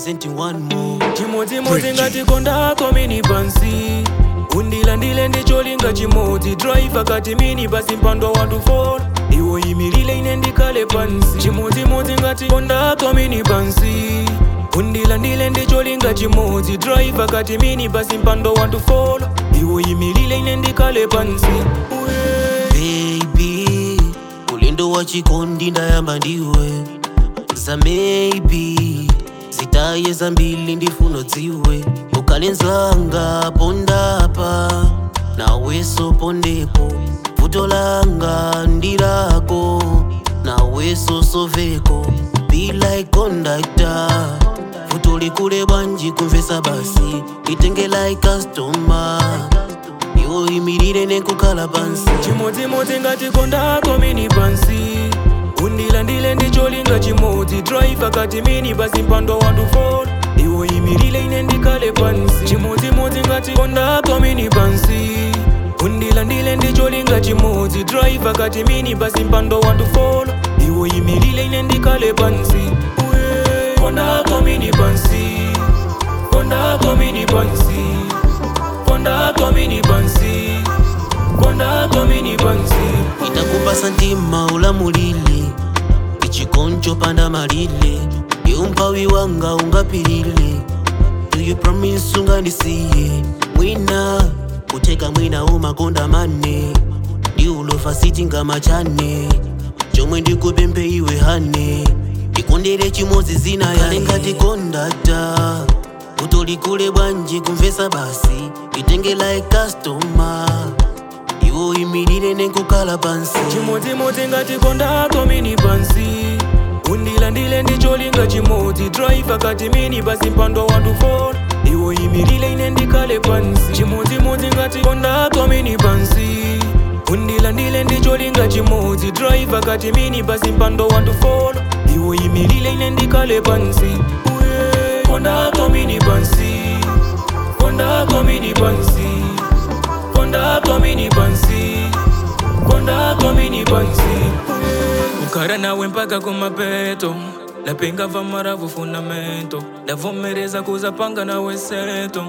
representing one more chimodzimodzi ngati kondako mini pansi undilandile ndicholinga chimodzi driver kati mini pasi mpando watu 4 iwo imilile ine ndikale pansi chimodzimodzi ngati kondako mini pansi undilandile ndicholinga chimodzi driver kati mini pasi mpando watu 4 iwo imilile ine ndikale pansi Uye. baby ulendo wa chikondi ndayamba ndiwe za maybe zitaye zambili ndifuna dziwe ukalenzanga pondapa naweso pondepo vuto langa ndirako naweso soveko be like conductor vuto likule bwanji kumvesa basi itenge like customer iwo imirire nekukhala pansi chimodzimodzi ngati kondako mini pansi undilandile ndicholinga chimodzi driver kati mini pasi mpando watu 4 iwo imirire ine ndikale pansi chimodzimodzi ngati kondako mini pansi undilandile ndicholinga chimodzi driver kati mini pasi mpando watu 4 iwo imirire ine ndikale pansi Uye. kondako mini pansi kondako mini pansi kondako mini pansi kondako mini pansi itakupasa ntima ulamulile ichikoncho panda malile iumpawi wanga ungapilile do you promise ungandisiye mwina kuteka mwina umakonda mane ndi ulofa sitinga machane chomwe ndikupempe iwe hane ndikondere chimodzi zina yale ngati kondata utolikule bwanji kumvesa basi itenge like customer iwo imirire nekukhala pansi chimodzimodzi ngati kondako mini pansi undilandile ndicholinga chimodzi driver kati mini pasi mpando watu 4 iwo imirire ine ndikale pansi chimodzimodzi ngati kondako mini pansi undilandile ndicholinga chimodzi driver kati mini pasi mpando watu 4 iwo imirire ine ndikale pansi Uye. kondako mini pansi kondako mini pansi kondako mini pansi kondako mini pansi kukhala nawe mpaka kumapeto ndapenga vamaravu fundamento ndavomereza kuzapanga nawe seto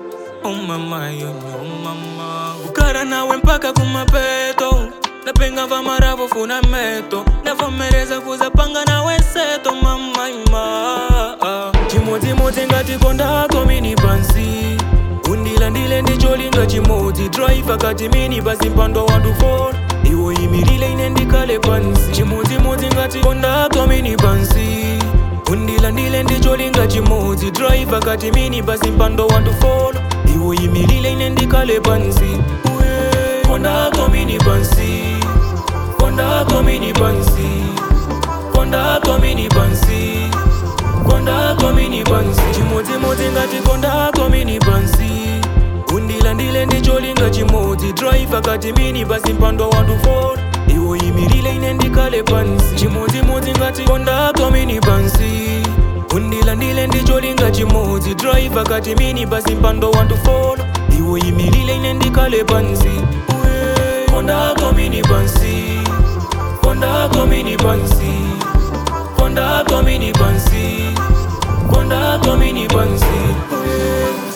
umamayo umama kukhala nawe mpaka kumapeto ndapenga vamaravu fundamento ndavomereza kuzapanga nawe seto mamaima chimodzimodzi ngati kondako mini pansi undilandile ndicholinga chimodzi driver kati mini pasi mpando watu 4 iwo imirire ine ndikale pansi chimodzimodzi ngati kondako mini pansi undilandile ndicholinga chimodzi driver kati mini pasi mpando watu 4 iwo imirire ine ndikale pansi Uye. kondako mini pansi kondako mini pansi kondako mini pansi kondako mini pansi chimodzimodzi ngati kondako mini pansi undilandile ndicholinga chimodzi driver kati mini pasi mpando watu 4 iwo imirire ine ndikale pansi chimodzimodzi ngati kondako mini pansi undilandile ndicholinga chimodzi driver kati mini pasi mpando watu 4 iwo imirire ine ndikale pansi Uye. kondako mini pansi kondako mini pansi kondako mini pansi kondako mini pansi